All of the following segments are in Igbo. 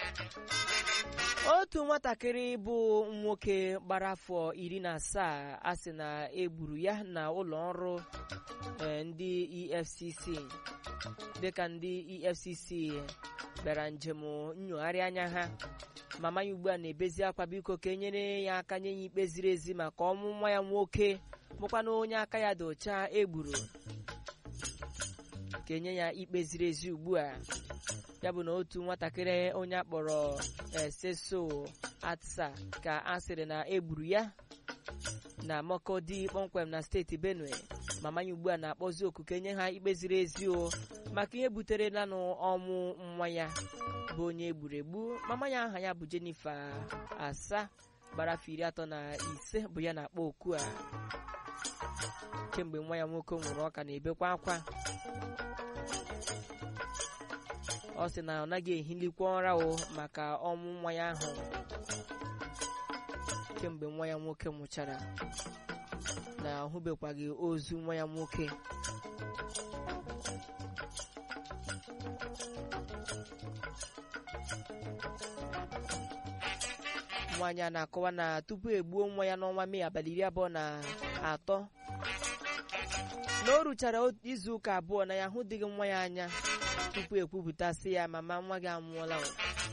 otu nwatakịrị bụ nwoke gbara afọ iri na asaa a sị na egburu ya na ụlọ ọrụ eh, ndị efcc dịka ndị efcc bịara njem nnyogharị anya ha mama ya ugbu a na-ebezi akwa biko ka enyere ya aka nye ya ikpe ziri ezi maka ọnwụ nwa ya nwoke bụkwana onye aka ya dị ọcha egburu ka enye ya ikpe ziri ezi ugbu a ya bụ na otu nwatakịrị onye akpọrọ eseso atsa ka a sịrị na egburu ya na Makodi kpọmkwem na steeti Benue mama ya ugbu a na-akpọzi oku ka enye ha ikpe ziri ezi o maka ihe butere nanụ ọnwụ nwa ya bụ onye egburu egbu mama ya aha ya bụ Jennifer asa gbara afọ iri atọ na ise bụ ya na-akpọ oku a kemgbe nwa ya nwoke nwụrụ ọ ka na-ebekwa akwa ọ sị na ọ naghị ehilikwa ụra o maka ọnwụ nwa ya ahụ kemgbe nwa ya nwoke nwụchara na ahụbekwaghị ozu nwa ya nwoke nwaanyị a na-akọwa na tupu egbuo nwa ya n'ọnwa Mee abalị iri abụọ na atọ na o ruchara izu ụka abụọ na ya ahụdịghị nwa ya anya tupu ekwupụta sị ya mama nwa gị anwụọla o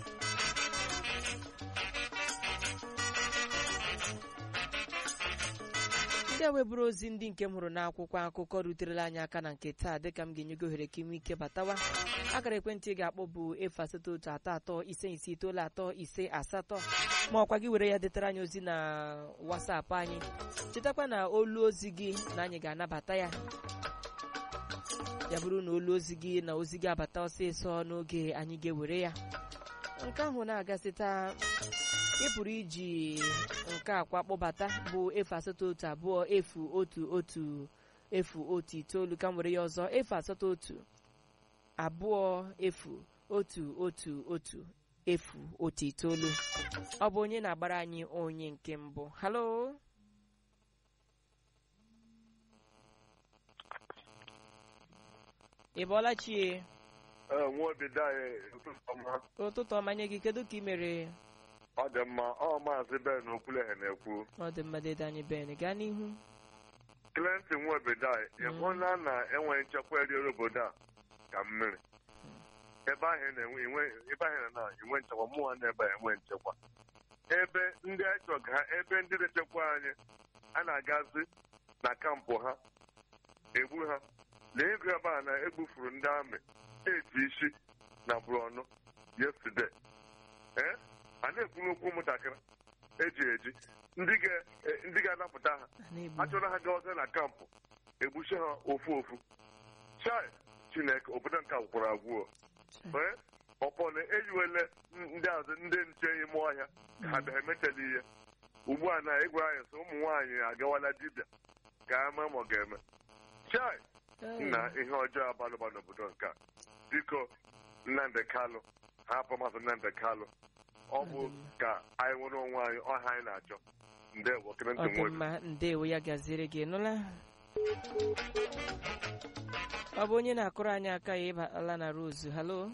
ndị a weburu ozi ndị nke m hụrụ n'akwụkwọ akụkọ ruterela anyị aka na nke taa dịka m ga-enye gị ohere ka inwe ike batawa akara ekwentị ị ga-akpọ bụ efu asatọ otu atọ atọ ise ise itoolu atọ ise asatọ ma ọkwa gị were ya detara anyị ozi na wasapụ anyị chetakwa na olu ozi gị na anyị ga-anabata ya ya bụrụ na olu ozi gị na ozi gị abata ọsịsọ n'oge anyị ga-ewere ya nke ahụ na-agasịta ị pụrụ iji nke akwa kpọbata bụ efu asatọ otu abụọ efu otu otu efu otu itoolu ka m were ya ọzọ efu asatọ otu abụọ efu otu otu otu efu otu itoolu ọ bụ onye na-agbara anyị onye nke mbụ halo ị bọọla chie nwa obido anyị ụtụtụ ọma ụtụtụ ọma nye gị kedu ka ị mere ọ dị mma ọ maazị ben okwuleghe na-ekwu ọ dị mma dede anyị ben gaa n'ihu Clinton nwa obido anyị ịhụla na enweghị nchekwa eriere obodo a ka mmiri ebe ahụ na-enwe inwe- ebe ahụ na enwe nchekwa mụnwa na ebe a enwe nchekwa ebe ndị achọga ha ebe ndị na-echekwa anyị a na-agazi na kampụ ha egbu ha lee ego ebe a na egbufuru ndị amị eti isi na brọnụ yesterday ee a na-ekwu n'okwu ụmụntakịrị eji eji ndị ga- eh, ndị ga-anapụta ha na-egbu achọrọ ha gawaza na kampụ egbuchi ha ofu ofu chai chineke obodo nke gwụkwara agwụ ee ọpọna eyiwele ndị azụ ndị nche ime ọhịa ka ha bịa emetela ihe ugbu a na ịgwara anyị sị ụmụ nwaanyị agawala dibịa ka ama ma ọ ga-eme chai nna ihe ọjọọ abalụba n'obodo nke a biko nnamdị kalụ hapụ mazị nnamdị kalụ ọ bụ ka anyị nwere onwe anyị ọha anyị na-achọ ndewo ọ Clinton dị Nwobi. mma ndewo ya gaziere gị nụla ọ bụ onye na-akụrụ anyị aka ya ịbala na rozu halo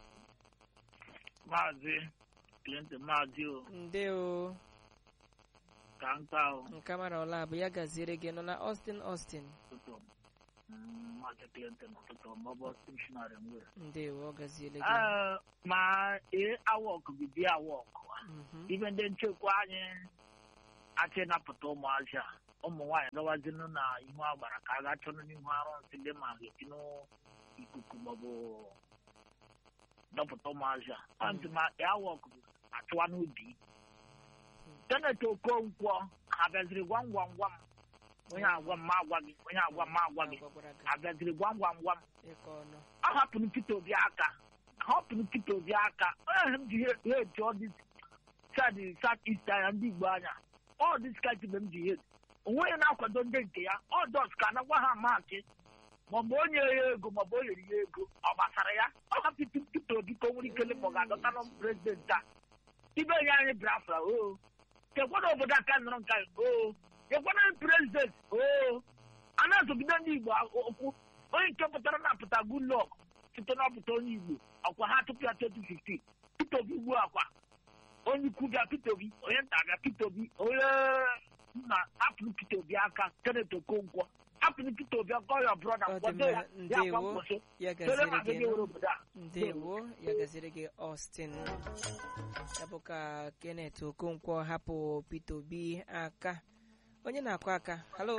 maazị Clinton maazị o ndewo ka nka o nke mara ọla bụ ya gaziere gị nụla Austin Austin ụtụtụ Mm, maazị Clinton ụtụtụ maọbụ missionary nwere ndewo ọ gaziere gị Ee, ma ee awọk bibi awọk Mhm. ibe ndị nchekwa anyị achị napụta ụmụazị a ụmụ nwaanyị gawazinụ na ihu agbara ka a ga chọnụ n'ihu arụsị dị ma ga-etinụ ikuku maọbụ dọpụta ụmụazị a ọ ntị ma awọk achụwa n'ubi tenet okonkwo ha bịaziri gwam gwam gwam onye agwa m ma agwa gị onye agwa m ma agwa gị Agwagwara gị ha bịaziri gwam gwam gwam ịkọ ọnụ ọ hapụrụ Peter Obi aka hapụrụ Peter Obi aka onye m ji hate all this side south east anya ndị Igbo anya all this kind mgbe m ji hate onweghị na-akwado ndị nke ya ọ dos ka anagwa ha maachị maọbụ onye ya ego maọbụ o nyere ya ego ọ gbasara ya ọ hapụrụ Peter Obi ka o nwere ike ma ọ ga-adọta nọ prezident a ibe nye anyị Biafra o chekwana obodo aka nọrọ nka o chekwana prezident o a na-azọgide ndị Igbo okwu onye nke pụtara na-apụta Goodluck site n'ọpụta onye Igbo ọkwa ha tupu ya 2015 Peter Obi ugbu a kwa onye ikwu bịa Peter Obi onye nta bịa Peter Obi onye nna hapụrụ Peter Obi aka Kenneth Okonkwo hapụrụ Peter Obi aka ọya brọda Ọ dị mkpọdo ya mma, ya akwa ndewo. mkpọso ya tere gaziri ma gị gị were obodo a ndewo ya gaziri gị Austin ya bụ ka Kenneth Okonkwo hapụ Peter Obi aka onye na-akụ aka halo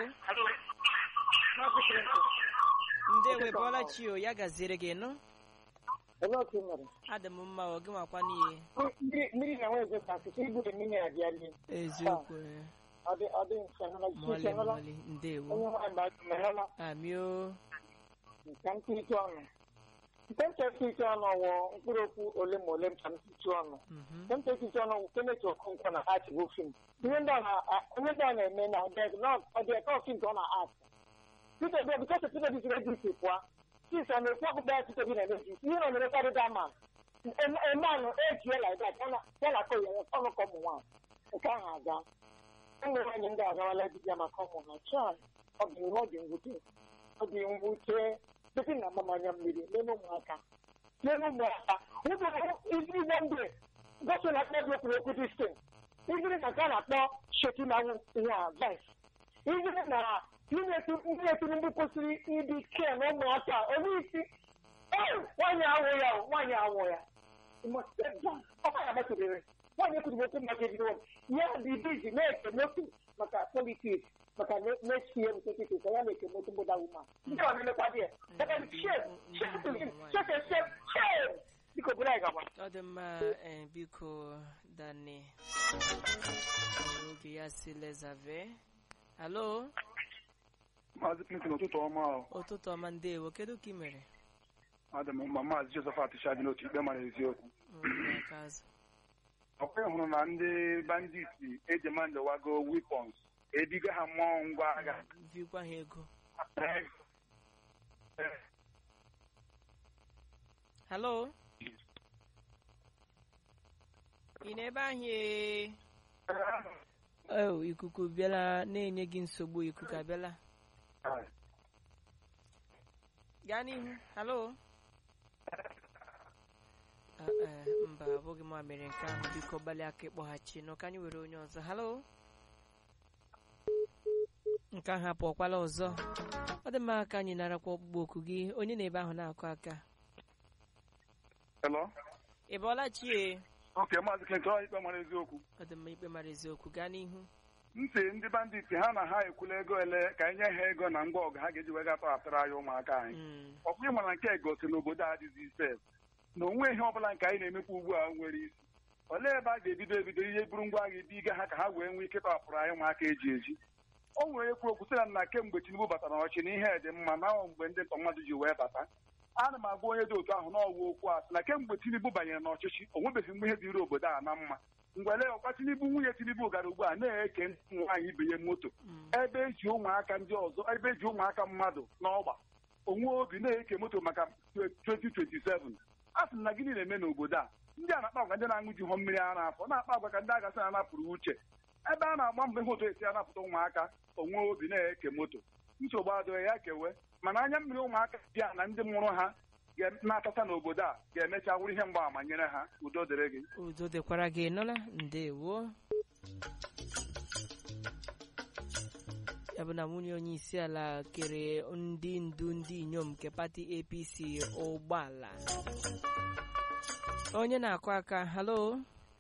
ndewo bọla chio ya gaziri gị nụ Ebe otu mere. adị m mma ọ gị nwakwa n'ihe Mmiri mmiri na nwezo ka asịsị igbude mmiri abịali. eziokwu eh, Ọ dị ọ dị nse nọ mọlị nse nọ mọlị ndewo onye nwaanyị gbara merela amio nka ntịtụ ọnụ. Nke nche ntịtụ ọnụ wụ mkpụrụ okwu ole ma ole nka ntịtụ ọnụ. mhm, Nke nche ntịtụ ọnụ wụ Kenneth Okonkwo na art bụ fim. Ihe ndị ọ na onye ndị ọ na-eme na ọ dị na ọ dị eke fim ka ọ na art. Peter Obi bikọs Peter Obi siri ejisi pụọ. Sis ọ na-ekwu ọkpụkpọ ya Peter Obi na-eme ejisi. Ihe ọ na-emekarị dama. Emanụ ejie like that ya na ya na akọ ya ọnụ ka ụmụ nwaanyị. Nke ahụ aga. ụmụ nwaanyị ndị agawala dibịa maka ụmụ ha chọọ ọ dị ihe ọ dị mwute ọ dị mwute site na amamanya mmiri n'elu ụmụaka n'elu ụmụaka iziri na mgbe gosi na akpọ okwu okwu distin iziri na nke a na-akpọ shetinawụ ihe a vice iziri na ndị etinugbu kwesịrị ịdị kee na ụmụaka onye isi nwaanyị awụ ya nwaanyị awụ ya ọkwa ya masịrịrị nwaanyị ekwuru okwu maka ebido ya dị bizi na-eke motu maka politiks maka next year nke titi ka ya na-eke motu mgbada wuma ndị ọ na-emekwa dị ya biko bụrụ anyị gaba ọ dị mma eh, biko dani oge ya si lezave halo Maazị Clinton ụtụtụ ọma ahụ ụtụtụ ọma ndewo kedu ka ị mere adị m mma maazị Josephat Shadi n'otu ikpe mara eziokwu Mm, aka azụ. ọkwa hụrụ na ndị banditi ejemanjewago wepons ebiga ha mmụọ ngwa agha vikwa ha ego halo ị n'ebe ahụ ee oh, ikuku bịala na-enye gị nsogbu ikuku abịala gaa n'ihu halo Ah, eh, mba abụghị m mere nke ahụ biko gbalịa aka ịkpọghachi nọ ka anyị were onye ọzọ halo nke ahụ apụọkwala ọzọ ọ dị mma ka anyị narakwa ọkpụkpọ oku gị onye na-ebe ahụ na-akụ aka Hello? ị bọọla chie oke maazị Clinton ọ ikpe mara eziokwu ọ dị mma ikpe mara eziokwu gaa n'ihu ntị ndị banditi ha na ha ekwula ego ele ka anyị nye ha ego na ngwa ọgụ ha ga-eji wee gatọghapụrụ anyị ụmụaka anyị Mm, ọ bụghị mana nke gosi na obodo a adịghị sef na onwe ihe ọbụla nke anyị na-emekwa ugbu a nwere isi olee ebe a ga-ebido ebido ihe buru ngwa agha ibiga ha ka ha wee nwee ike tọhapụrụ anyị ụmụaka eji eji o nwere ekwu okwu sị na na kemgbe Tinubu batara n'ọchị na ihe dị mma na ọ mgbe ndị ntọ mmadụ ji wee bata ana m agwa onye dị otu ahụ n'ọwa okwu a sị na kemgbe Tinubu banyere n'ọchịchị o nwebeghị mgbe ihe dịrị obodo a na mma ngwele ọkwa Tinubu nwunye Tinubu gara ugbu a na-eke ndị nwaanyị ibe ya moto mm, ebe eji ụmụaka ndị ọzọ ebe eji ụmụaka mmadụ n'ọgba onwe obi na-eke moto maka 2027 a sị m na gịnị na-eme n'obodo a ndị a na-akpa agwa ndị na-aṅụ ji hụ mmiri ara afọ na-akpa agwa ka ndị agasị na anapụrụ uche ebe a na-agba mbọ ihe otu esi anapụta ụmụaka onwe obi na-eke moto nsogbu adịghị ya kewe mana anya mmiri ụmụaka dị a na ndị mụrụ ha ga- na-atata n'obodo a ga-emecha wụrụ ihe mgbaàmà nyere ha udo dịrị gị udo dịkwara gị nụla ndewo ya bụ na nwunye onye isi ala kere ndị ndu ndị inyom nke pati apc ụgbọala onye na-akụ aka halo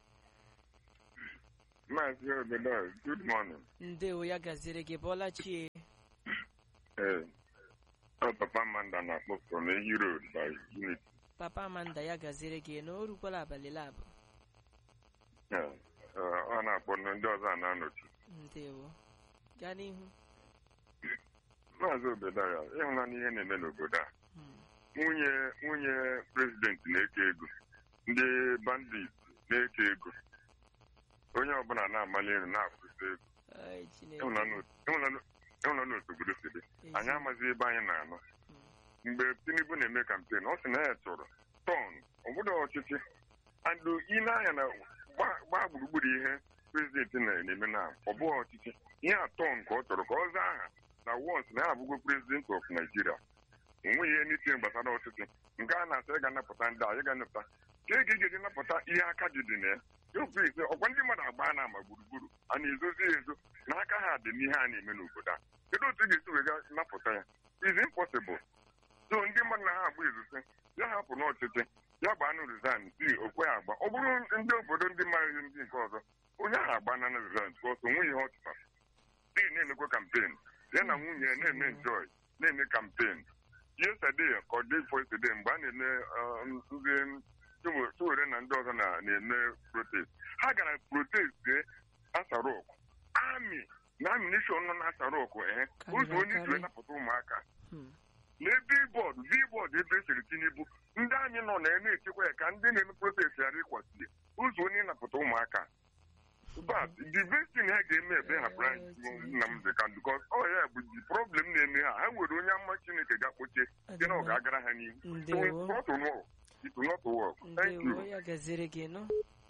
Maazị Obedo, good morning. ndewo ya gaziri gị bọla chie Ee, ọ Papa Amanda na-akpọ from Ehi Road by Unity. papa amanda ya gaziri gị na o rukwala abalị labụ Ee, ee, ọ na-akpọ ndị ọzọ a na-anọchi. ndewo gaa n'ihu Maazị Obedaya, ịhụla n'ihe na-eme n'obodo a. Mm, Nwunye nwunye prezidenti na-eke ego. Ndị bandit na-eke ego. Onye ọbụla na-amali elu na-akwụsị ego. ai, Chineke. Ịhụla n'otu ịhụla ịhụla n'otu obodo si dị. Anyị Ezi- amaghị ebe anyị na-anọ. Mm, mgbe tinubu na-eme kampen ọ sị na ya chọrọ tọn obodo ọchịchị andụ ile anya na gba- gbaa gburugburu ihe prezidenti na- na-eme na ọ bụghị ọchịchị ihe a tọn ka ọ chọrọ ka ọ zaa aha na wọns na ya abụgo prezidenti of naijiria onweghị ihe n'itinye gbasara ọchịchị nke a na-asị ị ga-anapụta ndị a ị ga-anapụta ka ị ga-eji napụta ihe aka ji dị na ya okwu ise ọkwa ndị mmadụ agba na ama gburugburu a na-ezozi ya ezo na aka ha dị n'ihe a na-eme n'obodo a kedu otu ị ga-esi wega napụta ya is impossible so ndị mmadụ na ha agba izuzi ya hapụ n'ọchịchị ya gbaa na resign si okwe agba ọ bụrụ ndị obodo ndị mara ihe ndị nke ọzọ onye ahụ agba na resign bikọs o nweghị ihe ọ chụtara dị na-emekwa kampen ya na nwunye ya na-eme enjoy na-eme kampen yesterday ka ọ dị before yesterday mgbe a na-eme uh, ndị Chiwere na ndị ọzọ na- na-eme protest ha gara protest asarok amị na amineshọn nọ na asarok ee Karịrị ụzọ onye isi akarị. wee napụta ụmụaka Hmm. na billboard billboard ebe esiri tinubu ndị anyị nọ na ya na-echekwa ya ka ndị na-eme protest ghara ịkwasị ya ụzọ onye napụta ụmụaka but the best thing ha ga-eme ebe ha branch Nnamdi Kanu because ọ ya bụ the problem na-eme ha ha nwere onye ama Chineke ga-akpọchie dị na ọ ga-agara ha n'ihu so Ndewo. it's not to work. It will not work. Thank ndewo you. ya gaziri gị nụ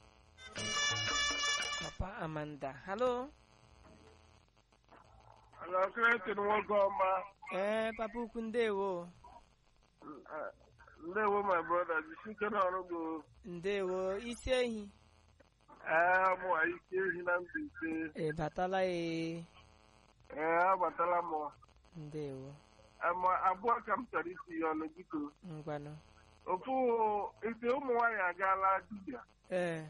papa amanda halo Alakịrịtịrị nwoke ọma ee papa ukwu ndewo ndewo my brother jisike n'ọrụ gị ndewo isi ehi ee mụ ike ehi na Mbaise ị batala ee ee abatala m ndewo ama abụọ ka m chọrọ isi ya ọnụ biko ngwanụ ofu isi ụmụ nwaanyị agaala dibịa ee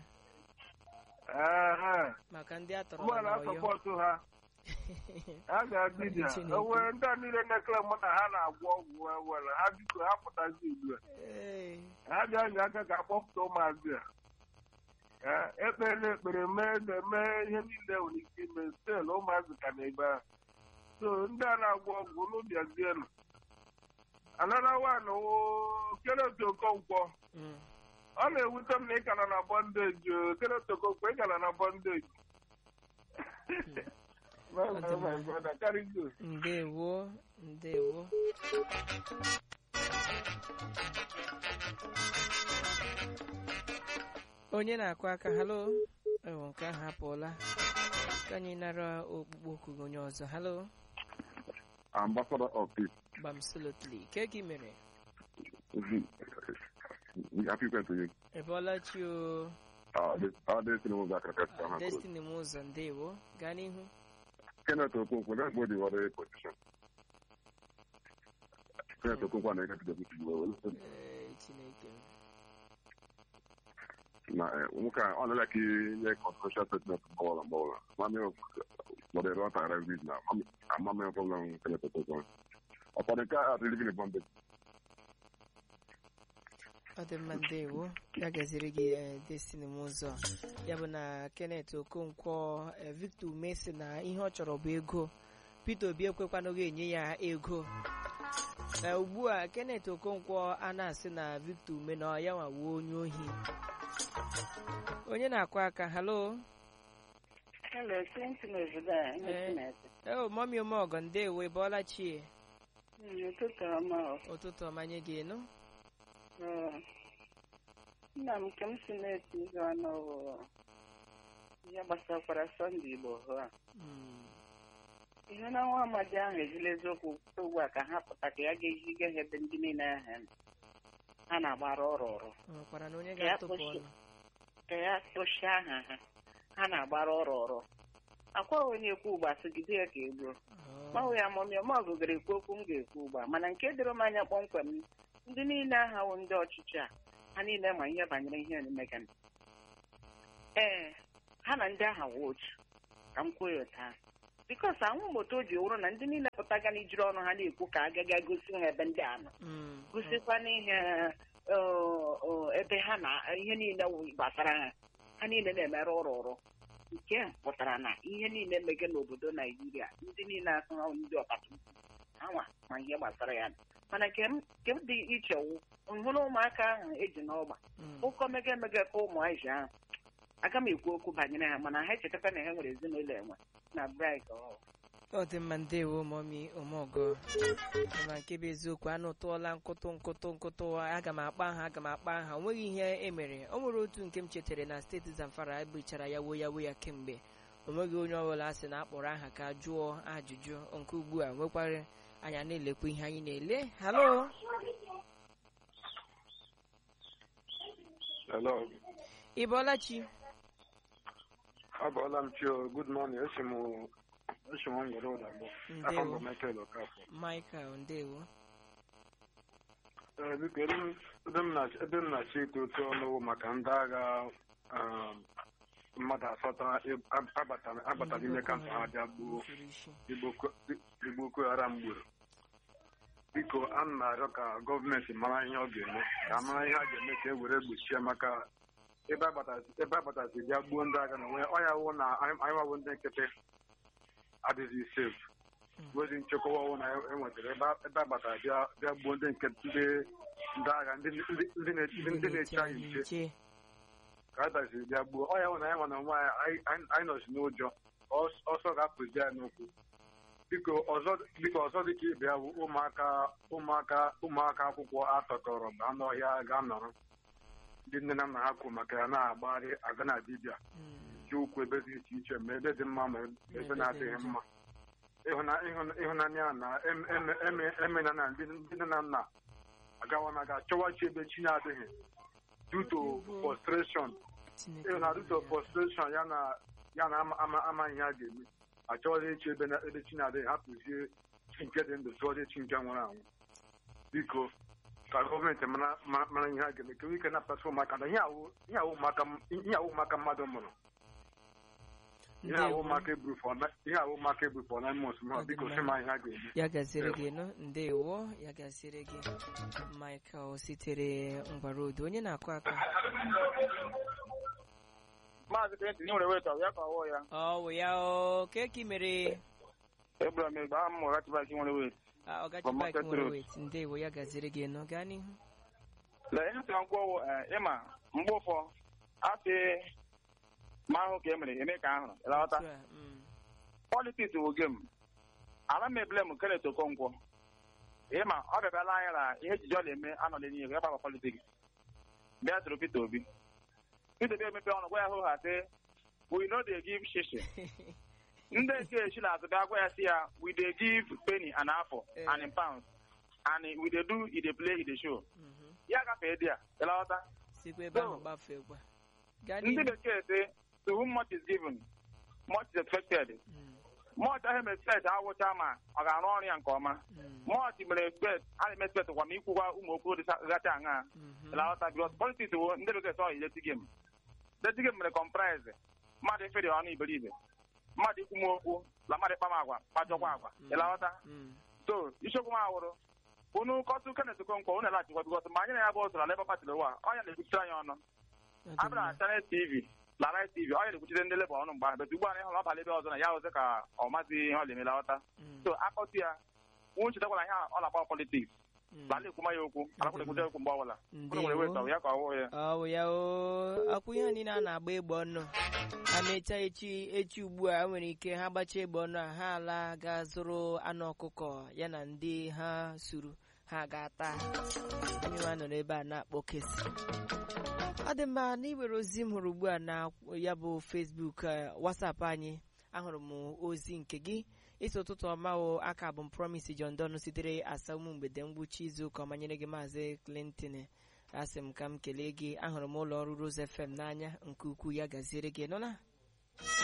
ee maka ndị atọrọ ụgbọala n'ọyọ sọpọtụ ha a ga dibịa Chineke. o nwere ndị a niile na-ekele mụ na ha na-agwọ ọgwụ ewere ha biko ha pụtazi ugbu a ee ha ga-anya aka ka akpọpụta ụmụazị a Ee, ekpere ekpere mee na-eme ihe niile nwere ike ime stel ụmụazị ka na-ebe ahụ so ndị a na-agwọ ọgwụ unu bịazienụ anara wan kenet okonkwo Mm. ọ na-ewute m na ị ka nọ na bọndeji o. kenet okonkwo ị ka nọ na bọndeji My- my- my brother, carry go. ndewo ndewo onye na-akụ aka halo ewo nke ahụ apụọla ka anyị nara okpukpe oku gị onye ọzọ halo Ambassador of Peace. gbamsolotli ke ka ị mere Happy birthday to you. ebọla chi o Uh, this, uh, this thing was like a cat. Uh, destiny m ụzọ ndewo gaa n'ihu Kenneth Okonkwo, let's go the other position. Kenneth Okonkwo na get the people. Ee, chineke m. Na nwoke a ọ na-like ihe controversial statement mgbawara mgbawara. Mami gbọdere ọ tara vid na amami problem Kenneth Okonkwo. Ụfọdụ nke a living in bondage. ọ dị mma ndewo ya gaziri gị eh, destiny m ụzọ ya bụ na kenneth okonkwo eh, victor ume si na ihe ọ chọrọ bụ ego peter obi ekwekwanụghị enye ya ego Eh, ugbu a kenneth okonkwo a na-asị na victor ume na ya nwawo onye ohi onye na-akụ aka halo Hello, Clinton obodo a, Eh. Chineke. eo mọmi omeọgọ ndewo ịbọọla chie Mm, Ụtụtụ ọma ọ. ụtụtụ ọmanye gị nụ Ee. Nna m nke m si na-eti izu ọnụ bụ ihe gbasakwara Sọnde Igbo hụ a. Mm, Ihe na nwa amadi ahụ ejila eziokwu kwute ugbu a ka ha pụta ka ya ga-ejiga ha ebe ndị niile ahụ nọ. ha na-agbara ọrụ ọrụ ọ nwekwara na onye Ya ga-atụpụ kpochi- ọnụ ka ya kpochie aha ha ha na-agbara ọrụ ọrụ akwa onye ekwu ugbo asịgide ya ka egbuo Ọ, gbanwe ya mọmị ọma ọgụgara ekwu okwu m ga-ekwu ugbu a mana nke doro m anya kpọmkwem ndị niile ahawo ndị ọchịchị a ha niile ma ihe banyere ihe emegana ee ha na ndị agha wụ otu ka m kwuo ya taa bikos anwụ moto o ji wụrụ na ndị niile pụtaga n'ijiri ọnụ ha na-ekwu ka agaga gosi ha ebe ndị a nọ mm, gosikwa n'ihe ọ, ọ, ebe ha na ihe niile wụ gbasara ha ha niile na-emere ụrụ ụrụ nke a pụtara na ihe niile mege n'obodo naijiria ndị niile asụ ndị ọkachukwu anwa ma ihe gbasara ya mana nke m nke m dị iche wụ nhụrụ ụmụaka ahụ eji n'ọgba mm. ụkọ mege emege ka ụmụazị ahụ aga m ekwu okwu banyere ha mana ha echetakwa na ha nwere ezinụlọ enwe na brik ọ dị mma ndewo mọmi omeọgọ na nke bụ eziokwu anụ tụọla nkụtụ nkụtụ nkụtụ aga m akpa aha aga m akpa aha o nweghị ihe emere o nwere otu nke m chetara na steeti zamfara ebuchara ya wo ya wo ya kemgbe o nweghị onye ọbụla sị na akpọrọ aha ka jụọ ajụjụ nke ugbu a nwekwara anya na-elekwa ihe anyị na-ele halo Hello. ị bọọla chi Abọọla m Chio. Good morning. Esi m esi m ngwere ụda mbụ. Afọ mbụ ndewo Michael Okafọ. michael ndewo Ee, biko ebe m ebe m na- ebe m na-achọ ịtụ otu ọnụ maka ndị agha um, mmadụ asatọ ib- ab- abatara abatara ime kampụ ha bịa gbuo Furu isi. Igbo Ko- Igbo Boko Haram gburu. Biko a na-arịọ ka gọọmenti mara ihe ọ ga-eme ka mara ihe a ga-eme ka e were gbochie maka ebe abatasi ebe abatasi bịa gbuo ndị agha na onwe ọ ya wụ na anyị anyị wawụ ndị nkịtị adịghị sef wezi nchekwa ọwụ na enwetara ebe a- ebe abatara bịa bịa gbuo ndị nke ndị ndị agha ndị ndị- ndị na- ndị ndị na-eche anyị nche nche ka a dasiri bịa gbuo ọ ya hụ na anyị nwa na onwe anyị anyị- anyị nọzi n'ụjọ ọs- ọsọ ga-apụzi anyị n'ụkwụ biko ọzọ biko ọzọ dịka ibe ya bụ ụmụaka ụmụaka ụmụaka akwụkwọ atọkọrọ ma anụ ọhịa ga-anọrọ ndị nne na nna ha kwuru maka ya na-agbagharị aga na dibịa Mm, ji ụkwụ ebe dị iche iche ma ebe dị mma ma ebe na-adịghị mma ịhụna- ịhụna- ịhụnanya na em- eme- eme- emena na ndị ndị nne na nna agawa na aga chọwachi ebe chi na-adịghị due to frustration Chineke ịhụ na due to ya. frustration ya na ya na ama ama ama ihe a ga-eme achọghị echi ebe na ebe chi na-adịghị hapụzie chi nke dị ndụ tụọzie chi nke nwụrụ anwụ biko ka gọọmenti mara mara- mara ihe a ga-eme ka nwee ike napụtasị ụmụaka na ihe awụ ihe awụ ụmụaka m- ihe awụ ụmụaka mmadụ mụrụ ihe awụ ndewo ụmụaka eburu for na- ihe awụ ụmụaka eburu for nine months ma biko sị ma ihe a ga-eme ya gaziri gị nụ ndewo ya gaziri gị michael sitere ngwarodo onye na-akụ aka maazị Clinton nwere weta ya ka ọwụ ya ọ wụ ya o keki mere egbura m egbe aha m mụrụ achịbaki nwere wet Ah, ọgachi From bike Market nwere Road. wet ndewo ya gaziri gị nụ gaa n'ihu lee ihe sịra nkwụ ọwụ ịma mgbe ụfọ asị ma ahụ ka e mere eme ka ahụrụ ịlọta Otu a, mm, politiks wụ gem ala m ebule m Kenneth Okonkwo ịma ọ bịabịala anya na ihe ejije ọ na-eme anọghị n'ihu ya gbaba politiks bịa tụrụ Peter Obi Peter Obi emepe ọnụ gwa ya hụ ha sị we no dey give shishi ndị nke echi na-azụ bịa gwa ya si ya we dey give penny and apple Eh. and in pounds and we dey do e dey play e dey show mhm. ya gafee dị ya ịlọta sikwa ebe ahụ So, gbafee gwa gaa ndị n'ihu bekee sị to whom much is given much is expected Mm, much ahụ expect awụcha ma ọ ga-arụ ọrụ ya nke ọma mm, much mere expect a na-eme expect kwa ma ikwukwa ụmụ okwu dịgacha aṅa mhm. ịlọta bikos politiks wo ndị bekee sọ ileti gem leti gem mere comprise mmadụ efere ọnụ iberibe mmadụ ikwu m okwu na mmadụ ịkpa m agwa kpajọkwa agwa Mm. ịlọta Mm, so isiokwu m awụrụ unu kọtụ Kenneth Okonkwo unu laghachikwa bikos ma anyị na ya bụ otu na Labour Party ụwa ọ ya na-ekwuchite anyị ọnụ ọ dị abịa mma. na Channel TV na Live TV ọ ya na-ekwuchite ndị Labour ọnụ mgbe ahụ bet ugbu a na ịhụrụ ọbala ebe ọzọ na ya ọzọ ka ọ mazi ihe ọ na-emela ghọta Mm, so akọtụ ya nwụ chetakwa na ihe a ọ na-akpa politiks mm. lala ekwuma ya okwu alakwụna ekwute okwu mgbe ọbụla unu nwere Ndewo. weta ya ka ọ wụ ya ọ bụ ya o akwụ ihe niile a na-agba egbe ọnụ a mecha echi echi ugbu a nwere ike ha gbachaa egbe ọnụ a ha ala ga zụrụ anụ ọkụkọ ya na ndị ha suru ha ga-ata onye nwa nọrọ ebe a na-akpọ kesi ọ dị mma na iwere ozi m hụrụ ugbu a na ya bụ Facebook eh, WhatsApp anyị ahụrụ m ozi nke gị isi ụtụtụ ọma o aka bụ m Promise John Don sitere asa ụmụ mgbede ngwụcha izu ụka ọma nyere gị maazị Clinton asị m ka m kelee gị ahụrụ m ụlọ ọrụ Rose FM n'anya nke ukwuu ya gaziere gị nọ na